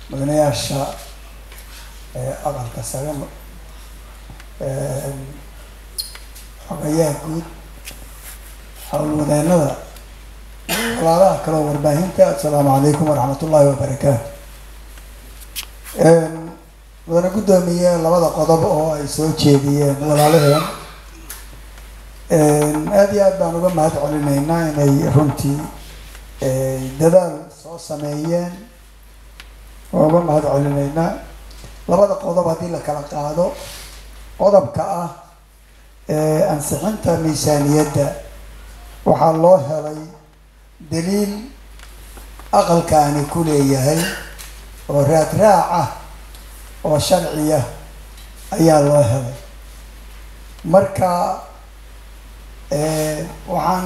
mudanayaasha aqalka sare xogayaha guud howlwadeenada walaalaha kaleo warbaahinta assalaamu calaykum waraxmat ullaahi wabarakaatu mudane guddoomiye labada qodob oo ay soo jeediyeen walaalaheen aada iyo aad baan uga mahad celinaynaa inay runtii dadaal soo sameeyeen waa uga mahad celinaynaa labada qodob haddii la kala qaado qodobka ah ansixinta miisaaniyadda waxaa loo helay daliil aqalkaani ku leeyahay oo raad raac ah oo sharciya ayaa loo helay marka waxaan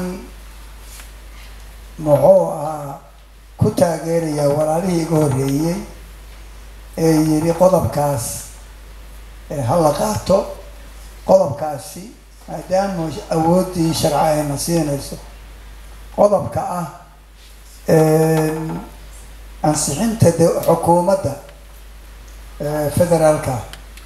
muxuu ahaa ku taageerayaa walaalihii iga horreeyey ee yidhi qodobkaas ha la qaato qodobkaasi maadaama awooddii sharci ayna siinayso qodobka ah ansixinta de xukuumadda federaalka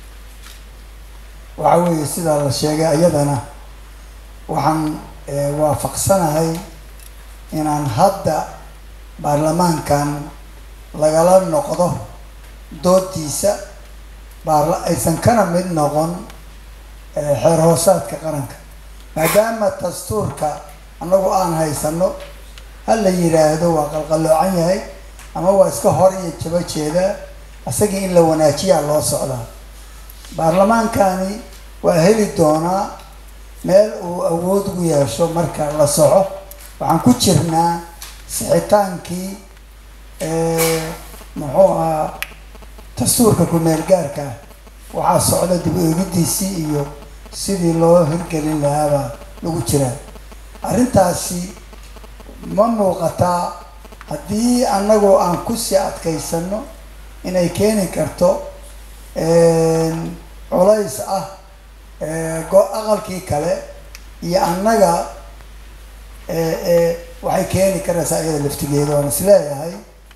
waxa weeye sidaa la sheegay iyadana waxaan waafaqsanahay inaan hadda baarlamaankan lagala noqdo doodiisa baarla aysan kana mid noqon xeer hoosaadka qaranka maadaama dastuurka annagu aan haysano ha la yidhaahdo waa qalqalloocan yahay ama waa iska hor iyo jabo jeedaa isagii in la wanaajiyaa loo socdaa baarlamaankani waa heli doonaa meel uu awood ugu yeesho marka la soco waxaan ku jirnaa sixitaankii muxuu ahaa dastuurka ku-meel gaarka waxaa socda dib eegidiisii iyo sidii loo hirgelin lahaabaa lagu jiraa arrintaasi ma muuqataa haddii annagoo aan kusii adkaysano inay keeni karto culays ah aqalkii kale iyo annaga waxay keeni karaysaa iyada laftigeeda waan is leeyahay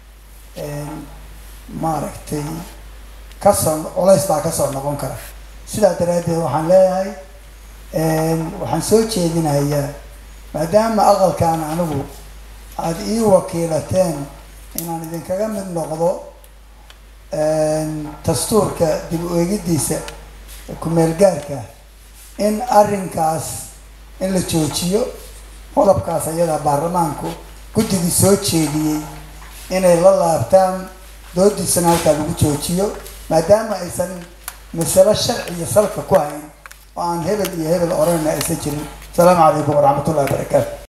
maaragtay kasoo culays baa kasoo noqon kara sidaa daraaddeed waxaan leeyahay waxaan soo jeedinayaa maadaama aqalkan anigu aada ii wakiilateen inaan idinkaga mid noqdo dastuurka dib u eegidiisa ku-meel gaarka in arrinkaas in la joojiyo qodobkaas ayadaa baarlamaanku guddigii soo jeediyey inay la laabtaan doodiisana halkaa lagu joojiyo maadaama aysan masalo sharciya salka ku hayn oo aan hebel iyo hebel oranna aysan jirin asalaamu calaykum waraxmat ullahi wabarakaatu